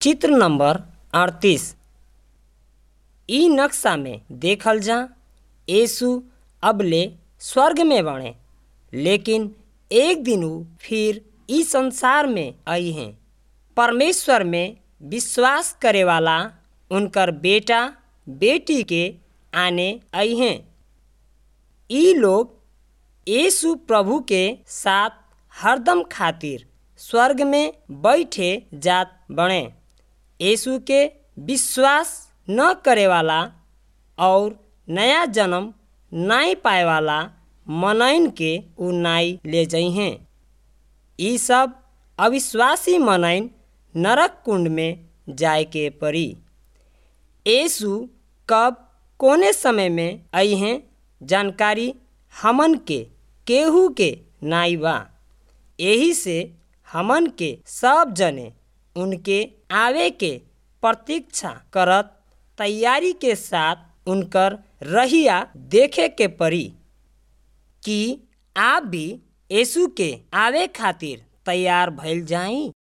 चित्र नंबर अड़तीस इ नक्शा में देखल जा यीशु अबले स्वर्ग में बाणे लेकिन एक दिन ऊ फिर इ संसार में आई हैं परमेश्वर में विश्वास करे वाला उनकर बेटा बेटी के आने आई हैं इ लोग यीशु प्रभु के साथ हरदम खातिर स्वर्ग में बैठे जात बणे यीशु के विश्वास न करे वाला और नया जन्म नाई पाए वाला मनइन के ऊ नाई ले जइहें इ सब अविश्वासी मनइन नरक कुंड में जाए के पड़ी यीशु कब कोने समय में अइहें जानकारी हमन के केहू के नाई बा एही से हमन के सब जने उनके आवे के प्रतीक्षा करत तैयारी के साथ उनकर रहिया देखे के पड़ी कि आप भी यीशु के आवे खातिर तैयार भइल जाई